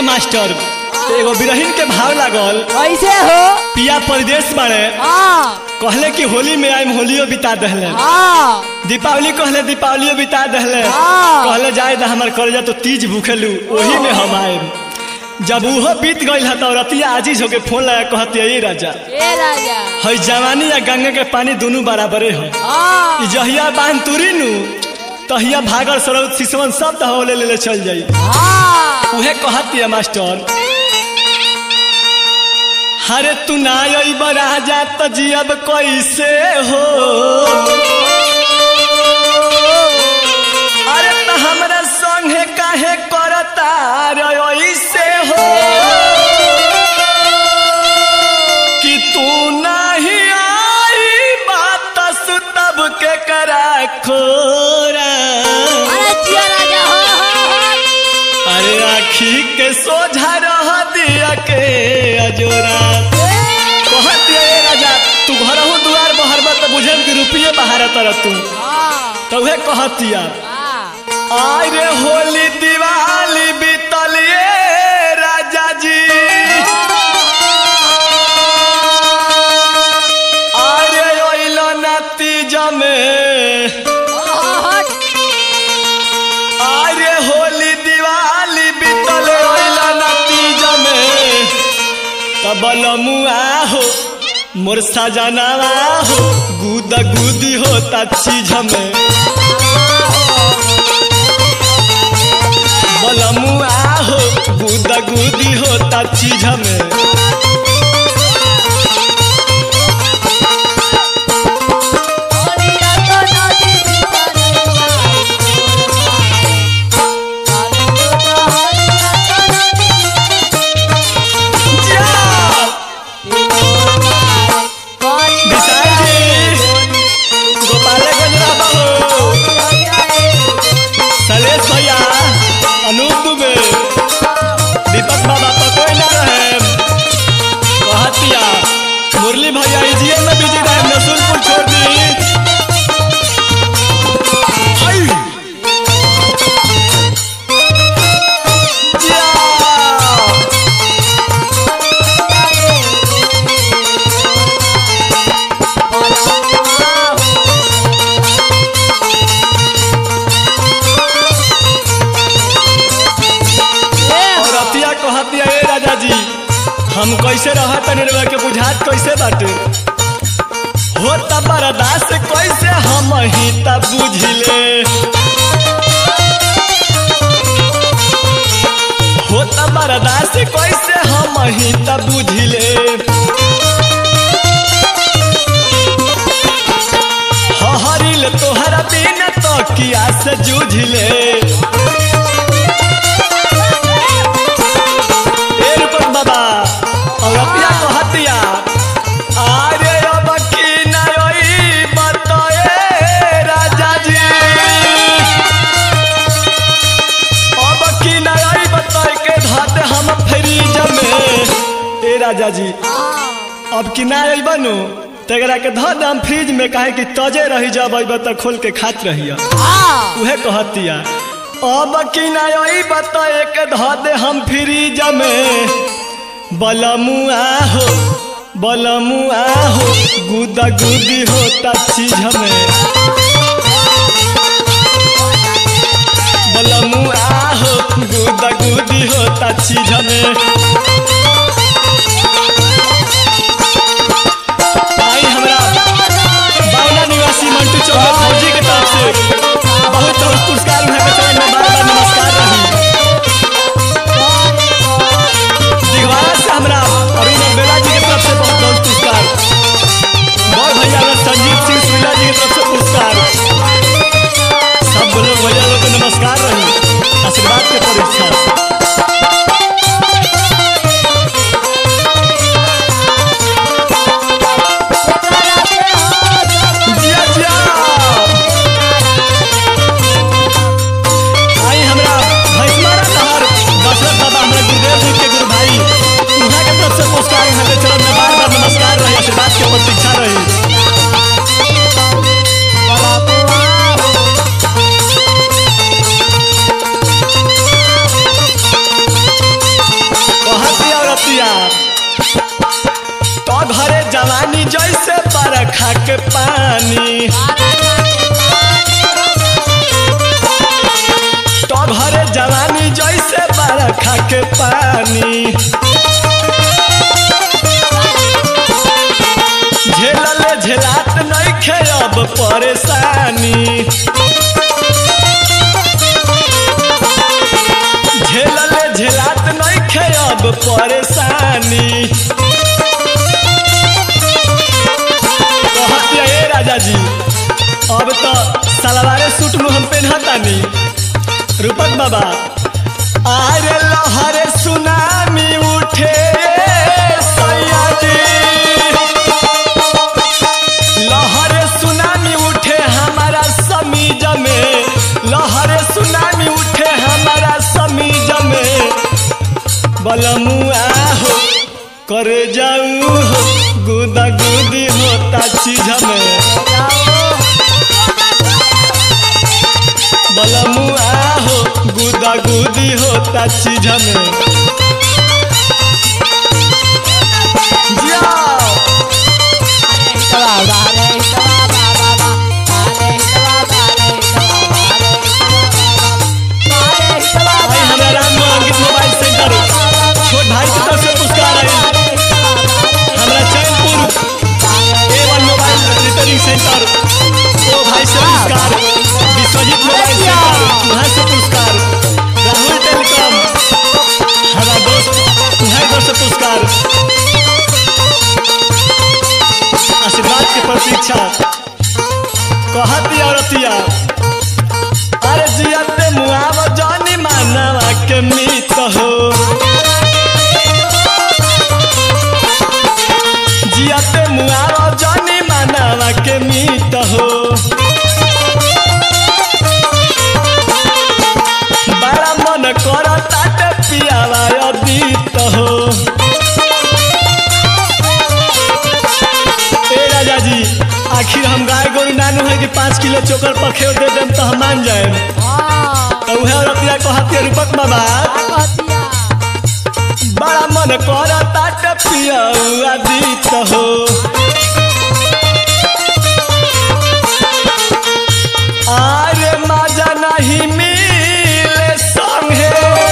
Master एगो बिरहिन के भाव लागल कैसे हो पिया परदेश बाड़े हाँ कहले कि होली में आइम होलियो बिता दहले हाँ दीपावली कहले दीपावलियो बिता दहले हाँ। कहले जाए दा हमर कर्जा तो तीज भूखेलू ओही में हम आएम जब उहो बीत गइल ह तो रतिया आजीज होके फोन लगा कहती ए राजा ए राजा है जवानी या गंगा के पानी दोनों बराबरे है हाँ ई जहिया बांध तुरी नु तहिया भागर सरौत सिसवन सब दहले ले ले चल जाई हाँ उहे कहती है मास्टर हरे तू ना अइब राजा त जियब कैसे हो अरे त हमरा संगे काहे करता रे ऐसे हो कि तू नाही आई बात सुतब के करा खोरा अरे जिया राजा हो हो हो अरे आखी के सोझा रह दिया के अजोरा कहत ये राजा तू घरहू दुआर बहरबा त बुझम कि रुपये बहार तर तू हाँ त उहे कहतिया हाँ आय रे होली दिवाली बीतल ये राजा जी आय रे ओइलो नतीज में आय रे होली दिवाली बीतल ओइलो नतीज में तबलमुआ हो मोर सजनावा हो गुद गुदी होता चीज में बलमुआ हो गुद गुदी होता चीज में जा! विशाल जी गोपालगंज रहबा हो सलेश भैया अनूप दुबे दीपक बाबा तो कोई ना रहे कहतिया मुरली भैया इजिए में बिजी रहे नसुलपुर छोड़ दी आई! जा! और अतिया कहतिया ए राजा जी हम कैसे रहा तनी रउआ के बुझात कैसे बाटे हो त बर्दाश्त कैसे हम ही त बुझले हो त बर्दाश्त कैसे हम ही त बुझले हरिल तोहरा बिन तो किया से जूझले ए रुपक बाबा और अपिया को हतिया आरे अब की नई बताए राजा जी अब की नई बताए के धाते हम फ्रीज में ए राजा जी अब की ना आई बनू तेरा के धो दम फ्रिज में काहे कि तजे रही जब अइब त खोल के खात रहिया उहे कहतिया अब की ना आई बताए के धो दे हम फ्रिज में बलमुआ हो बलमुआ हो गुदा गुदी होता चीज में बलमुआ हो गुदा गुदी होता चीज में आई हमरा बावला निवासी मंटू चौहान फौजी के तरफ से बहुत बहुत पुरस्कार उन्हें के चरण में बार बार नमस्कार रही दिगवारा से हमरा अरुण बेला जी के तरफ से बहुत बहुत पुरस्कार बड़ भैया हमरा संजीव सिंह सुइला जी के तरफ से पुरस्कार नइखे अब परेशानी झेलले झेलात नइखे अब परेशानी कहतिया ए राजा जी अब तो सलवारे सूट में हम पहनतानी रूपक बाबा आरे लहरे सुनामी उठे सैया जी लहरे सुनामी उठे हमारा समीज में लहरे सुनामी उठे हमारा समीज में बलमुआ हो करे जाऊ हो गुदा गुदी होता चीज में बलमुआ हो गुदा गुदी होता चीज में जाओ भाई हमरा राम अंकित मोबाइल सेंटर छोट भाई की तरफ से पुरस्कार है हमरा Chainpur A one mobile repairing centre ओ भाई से पुरस्कार विश्वजीत मोबाइल सेंटर वहाँ से पुरस्कार राहुल टेलीकॉम हमारा दोस्त तुम्हारे घर से पुरस्कार आशीर्वाद की प्रतीक्षा कहती औरतिया अरे जियते मुआव जानी मानवा के मीत हो जियते मुआव जानी मानवा के मीत हो बड़ा मन कर ताटे पियावा अदीत हो ए राजा जी आखिर हम गाय गोरु नानू है कि पाँच किलो चोकर पखेव दे देम तो हम मान जाए तो उहे रतिया कहती रूपक बाबा बड़ा मन कर ताट पिया दीत हो आरे मजा नहीं मिले संगे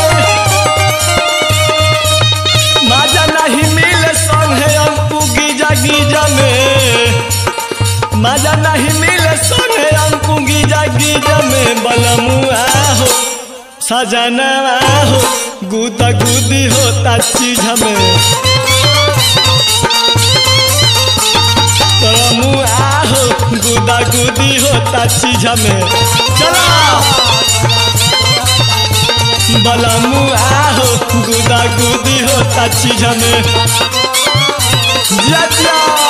मजा नहीं मिले संगे अंकु गिजा गिजा में मजा नहीं मिले संगे अंकु गिजा गिजा में बलमुआ हो सजनवा हो गुदा गुदी होता चीज में तरमुआ हो गुदा गुदी होता चीज में चलो बलमुआ हो गुदा गुदी होता चीज में जिया जिया